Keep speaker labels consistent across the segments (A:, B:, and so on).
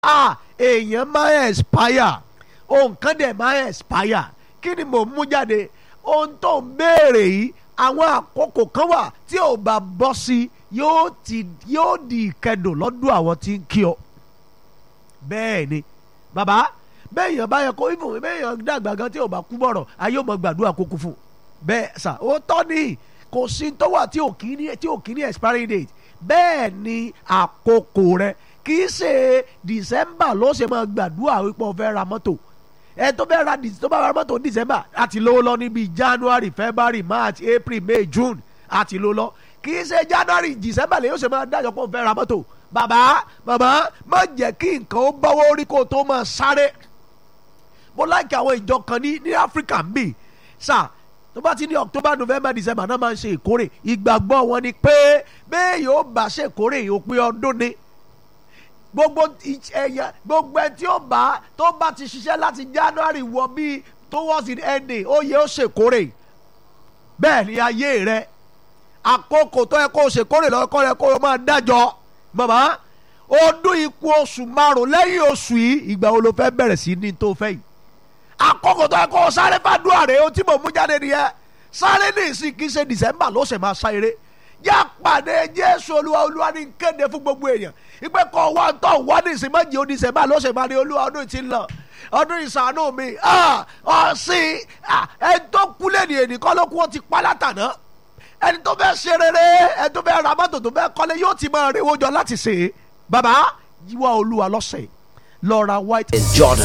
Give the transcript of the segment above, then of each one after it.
A: ah èèyàn máa expire ohun kan dẹ̀ máa expire kí ni mò ń mú jáde ohun tó ń béèrè yìí àwọn àkókò kan wà tí ò bá bọ́ sí yóò ti yóò di ìkẹdùn lọ́dún àwọn tí ń kí ọ bẹ́ẹ̀ ni bàbá bẹ́ẹ̀yàn bá yẹ kó ìfún bẹ́ẹ̀yàn dàgbà gan tí ò bá kú bọ̀rọ̀ ayé ò mọ gbàdúrà kó kú fún bẹ́ẹ̀ sà ó tọ́ ni kò sí tó wà tí ò kí ní tí ò kí ní expiry date bẹ́ẹ̀ ni àkókò rẹ kì í ṣe december ló ṣe máa gbàdúrà wípé o fẹ́ ra mọ́tò ẹ tó fẹ́ ra tó bá ra mọ́tò december àti lówó lọ níbi january february march april may june àti lówó lọ kì í ṣe january december lè yóò ṣe máa dájọ́ pé o fẹ́ ra mọ́tò bàbá bàbá má jẹ́ kí nǹkan ó bọ́wọ́ orí kó o tó máa sáré mo láìkí àwọn ìjọ kan ní ní áfíríkà ń bì sà tó bá ti ní october november december náà máa ń ṣe ìkórè ìgbàgbọ́ wọn ni pé bẹ́ẹ̀ yóò bá ṣe ìkórè òpin ọdún ni gbogbo ẹ̀yà gbogbo ẹ̀ tí ó bá tó bá ti ṣiṣẹ́ láti january wọ bíi towards the ending ó yẹ ó ṣèkórè bẹ́ẹ̀ ni ayé rẹ àkókò tó yẹ kó o ṣèkórè lọ́kọ́ rẹ kó o máa dájọ́ màmá ọdún ikú oṣù márùn lẹ́yìn oṣù yìí ìgbà wo ló fẹ́ bẹ̀rẹ̀ sí ní tó fẹ́ yìí àkókò tó yẹ kó o sáré fàdúrà rẹ o tí mo mú jáde nìyẹn sáré ní ìsìn kì í ṣe december ló ṣe máa sá eré yá pàdé jésù olúwa olúwa ní kéde fún gbogbo èèyàn ìpè kọ́ wá ń tọ́ wá ní ìsìn méjì ó december ló ṣe máa ní olúwa ọdún ti ń lọ ọdún ìsànú mi ọ̀sìn ẹni tó kú lẹ́nu ènì kọ́ ló kú ó ti pa látàná ẹni tó fẹ́ ṣe rere ẹni tó fẹ́ ra mọ́tò tó fẹ́ kọ́lé yóò ti máa rewó jọ láti ṣe é bàbá yíwá olúwa lọ́sẹ̀ lọ ra white.
B: in Jordan.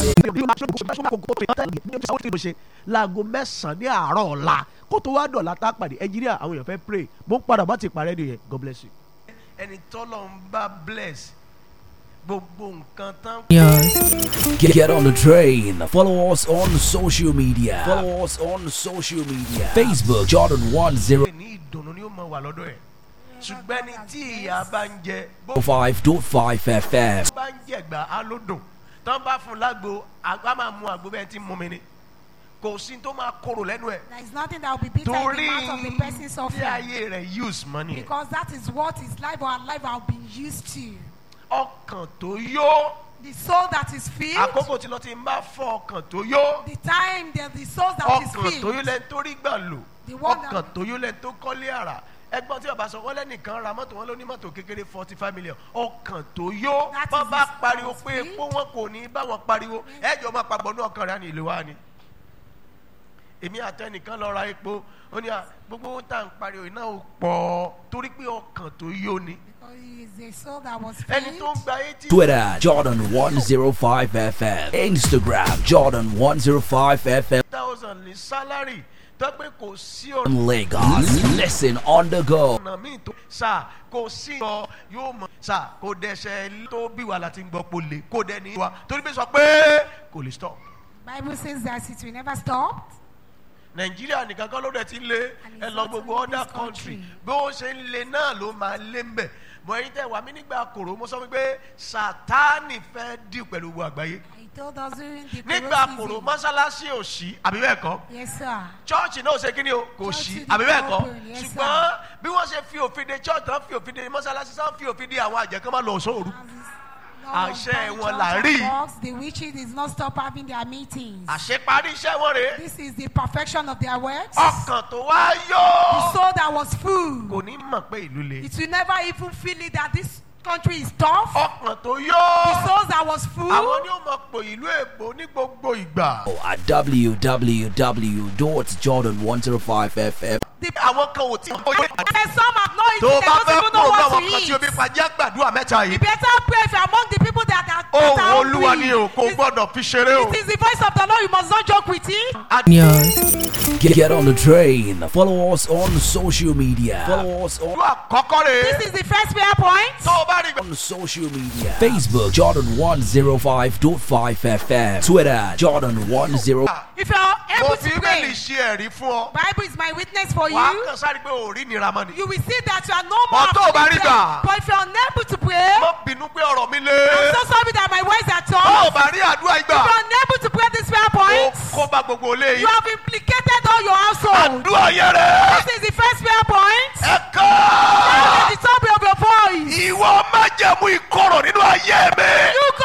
A: láago mẹ́sàn-án ní àárọ̀ ọ̀la kó tó wá dọ̀la tá a pàdé ẹnjìníà àwọn èèyàn fẹ́ pray mo ń padà bá ti parẹ́ nìyẹn God bless you. ẹni tọ́lọ̀ ń bá bless gbogbo nǹkan tán.
B: Get, get on the train. Follow us on social media. Follow us on social media. Facebook Jordan 10
A: ní ìdùnnú ni ó mọ wà lọ́dọ̀ ẹ̀ ṣùgbọ́n ẹni tí ìyá bá ń jẹ bó
B: 5.5 FM.
A: bá ń jẹ̀gbà á ló dùn tán bá fún un lágbo àgbà máa mu àgbo bẹ́ẹ̀ tí ń mú mi ni kò sí tó máa korò lẹ́nu ẹ̀
C: There is nothing that will be bitter in
A: torí
C: the mouth of the person
A: tí
C: suffering.
A: ayé rẹ̀ use money ẹ̀
C: Because that is what his life or her life have been used to.
A: ọkàn tó yó
C: The soul that is filled,
A: àkókò tí lọ ti ń bá fọ ọkàn tó yó
C: the time, the, the soul that is
A: ọkàn tó yó
C: filled.
A: lẹ́ni tó rí gbà lò
C: The one that-
A: ọkàn tó yó lẹ́ni tó kọ́lé àrà ẹgbọ́n tí bàbá sọ wọ́n lẹ́nìkan ra mọ́tò wọn ló ní mọ́tò kékeré forty five million ọkàn tó yó
C: That
A: bọ́n
C: is
A: bá
C: his
A: pariwo
C: soul's
A: pé
C: filled.
A: epo wọn kò ní bá wọn pariwo ẹjọ́ máa papọ̀ ní ọkàn rẹ̀ á ní ìlú wa ni èmi àtẹnìkan lọ ra epo ó ní à gbogbo ohun tá à ń pariwo iná ò pọ̀ torí pé ọkàn tó yó ni
C: Because he is a soul that was
A: ẹni tó ń
C: filled.
A: gba eighty
B: Twitter Jordan 105 FM. Instagram Jordan 105 FM.
A: thousand ní sálárì tó pé kò sí ọ̀nà
B: Lagos. Listen on the go.
A: ọ̀nà míì tó sà kò sí ọ yóò mọ̀ sà kò dẹ̀sẹ̀ tó bí wà láti gbọ́ pò lè kò dẹ̀ ní wa torí pé sọ pé kò lè stop.
C: Bible says that it will never stop.
A: nàìjíríà nìkan kọ́ ló dẹ̀ ti ń lé
C: And
A: ẹ
C: it's
A: lọ
C: not
A: gbogbo
C: only
A: other
C: this
A: country
C: country.
A: bí ó ṣe ń lé náà ló máa lé ń bẹ̀ mọ ẹyin tẹ wà mí nígbà kòrò mo sọ wípé sátánì fẹ́ dì pẹ̀lú gbogbo àgbáyé
C: He told us during the
A: nígbà
C: Koro
A: kòrò
C: season.
A: mọ́sálásí ò sí àbí bẹ́ẹ̀ kọ́
C: Yes, sir.
A: chọ́ọ̀chì náà ò ṣe kíni o kò
C: Church
A: sí
C: did
A: àbí bẹ́ẹ̀
C: not
A: kọ́
C: open, yes, sir.
A: ṣùgbọ́n bí wọ́n ṣe fi òfin de church tán fi òfin de mọ́sálásí tán fi òfin de àwọn àjẹkán máa lọ sóòru Àṣẹ wọn là rí.
C: The witches did not stop having their meetings.
A: àṣeparí iṣẹ́ wọn rèé
C: This is the perfection of their works.
A: ọkàn tó wá
C: The
A: yó
C: soul that was full.
A: kò ní mọ̀ pé ìlú le
C: It will never even feel it that this country is tough.
A: ọkàn tó
C: The
A: yó
C: souls that was full.
A: àwọn ni ó mọ̀ pò ìlú èbó ní gbogbo ìgbà
B: At www.jordan105fm.
C: The,
A: àwọn kan ò tí ì mọ̀
C: and some have not
A: tó
C: eaten.
A: o
C: They
A: bá
C: don't
A: fẹ́
C: even
A: kúrò
C: know
A: ní
C: what
A: àwọn
C: to
A: kan tí o bí
C: eat.
A: pàjẹ́ gbàdúrà mẹ́ta
C: You
A: yìí
C: better pray if you're among the people that are, that
A: ohun
C: are
A: olúwa ni o kò
C: hungry. It-
A: gbọ́dọ̀ fi ṣeré o.
C: It is the voice of the Lord. You must not joke with it.
B: Get, get on the train. Follow us on social media. Follow us on,
A: ìlú àkọ́kọ́ rèé
C: This is the first prayer point.
A: tó o bá rí
B: on social media. Facebook Jordan 105.5 FM. Twitter Jordan 10.
C: If you're
A: mo
C: able
A: fi
C: to
A: bẹ́ẹ̀lì
C: pray,
A: ṣe ẹ̀rí fún ọ
C: Bible is my witness for
A: wàá
C: you.
A: kàn sáré pé ò rí nira mọ́ ni.
C: You will see that you are no more
A: But tó o bá rí
C: afflicted.
A: gbà.
C: But if you're unable to pray,
A: mo bínú pé ọ̀rọ̀ mi lé
C: I'm so sorry that my words are
A: tó o
C: tough.
A: bá rí àdúrà
C: If you're
A: ìgbà
C: unable to pray this prayer
A: ó
C: point,
A: kó bá gbogbo ilé
C: you
A: yìí
C: have been